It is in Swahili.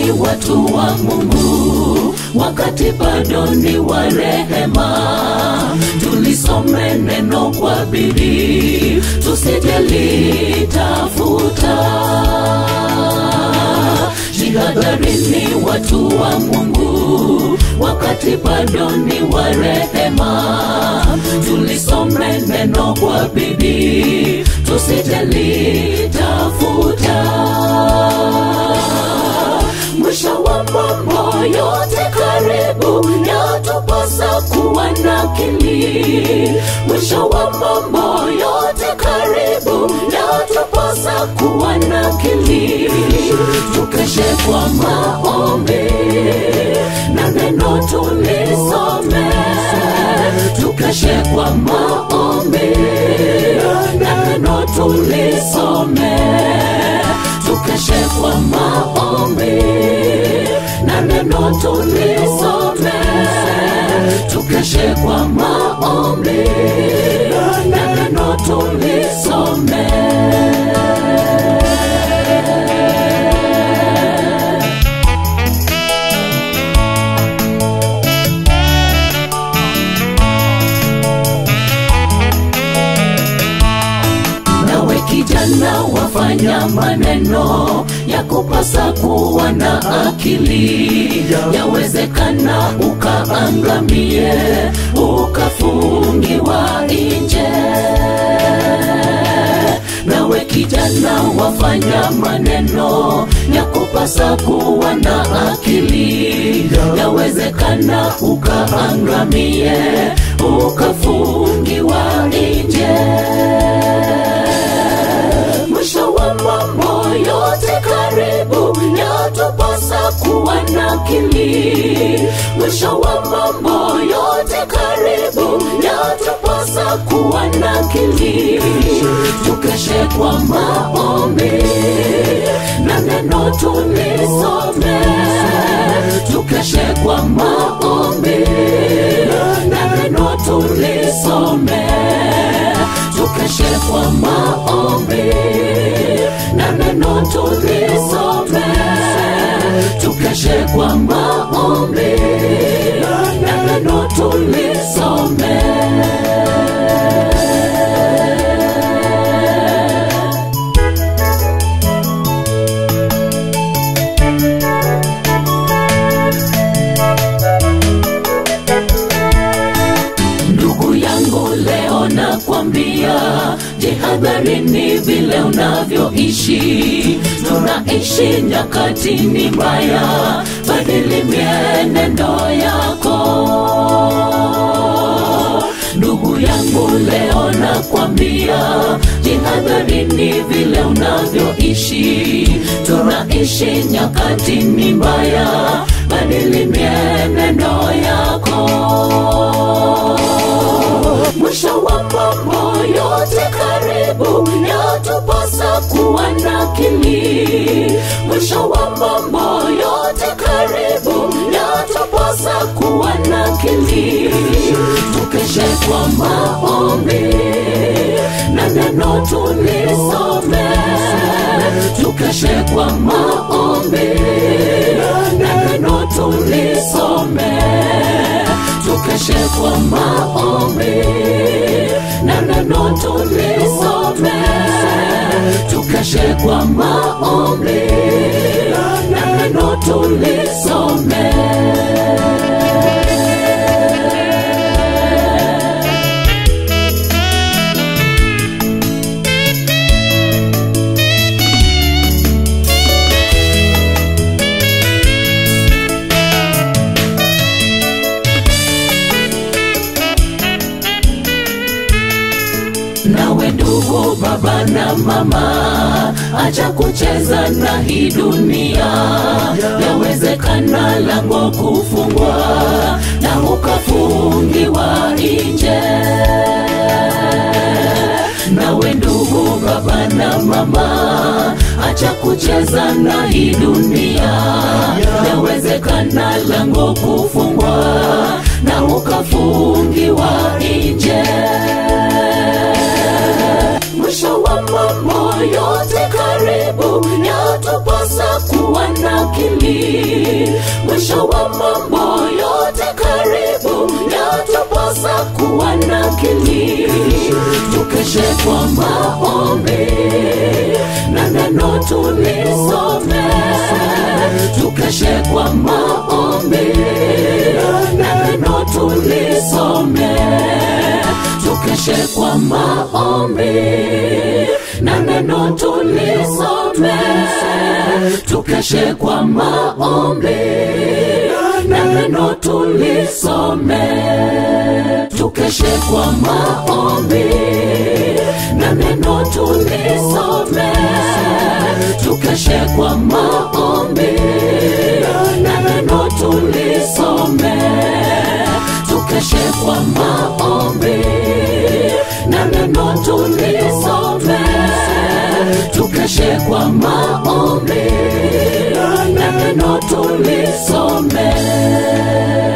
ni watu wa Mungu, wakati bado ni wa rehema. Tulisome neno kwa bidii, tusijalitafuta. Jihadharini watu wa Mungu, wakati bado ni wa rehema. Tulisome neno kwa bidii, tusijalitafuta. Mwisho wa mambo yote karibu, yatupasa kuwa na akili. Mwisho wa mambo yote karibu, yatupasa kuwa na akili. Tukeshe kwa maombi na neno tulisome, tukeshe kwa maombi na neno tulisome, tukeshe kwa maombi na neno tulisome, tukeshe kwa maombi na neno tulisome. nawe kijana wafanya maneno ya kupasa kuwa na akili yawezekana ukaangamie ukafungiwa nje nawe kijana wafanya maneno ya kupasa kuwa na akili yawezekana ukaangamie ukafungiwa nje mwisho wa mambo yote karibu, yatupasa kuwa na akili. Mwisho wa mambo yote karibu, yatupasa kuwa na akili. Tukeshe kwa maombi na neno tulisome, tukeshe kwa maombi na neno tulisome tukeshe kwa maombi na neno tulisome, tukeshe kwa maombi na neno tulisome. ndugu yangu leo nakwambia jihadharini vile unavyoishi tunaishi nyakatini mbaya badili mienendo yako ndugu yangu leo nakwambia jihadharini vile unavyoishi tunaishi nyakatini mbaya badili mienendo yako mwisho wa mambo yote karibu, yatupasa kuwa na akili. Mwisho wa mambo yote karibu, yatupasa kuwa na akili. Tukeshe kwa maombi na neno tulisome, tukeshe kwa maombi na neno tulisome tukeshe kwa maombi na neno tulisome, tukeshe kwa maombi na neno tulisome. nawe ndugu, baba na mama, acha kucheza na hii dunia. Yawezekana lango kufungwa na ukafungiwa nje. Nawe ndugu, baba na mama, acha kucheza na hii dunia. Yawezekana lango kufungwa na ukafungiwa nje mwisho wa mambo yote karibu karibu, yatupasa kuwa na akili. Mwisho wa mambo yote karibu, yatupasa kuwa na akili. Tukeshe kwa maombi na neno tulisome, tukeshe kwa maombi na neno tulisome, tukeshe kwa maombi na neno tulisome, tukeshe kwa maombi na neno tulisome, tukeshe kwa maombi na neno tulisome, tukeshe kwa maombi na neno tulisome, tukeshe kwa maombi na neno tulisome, tukeshe kwa maombi na neno tulisome.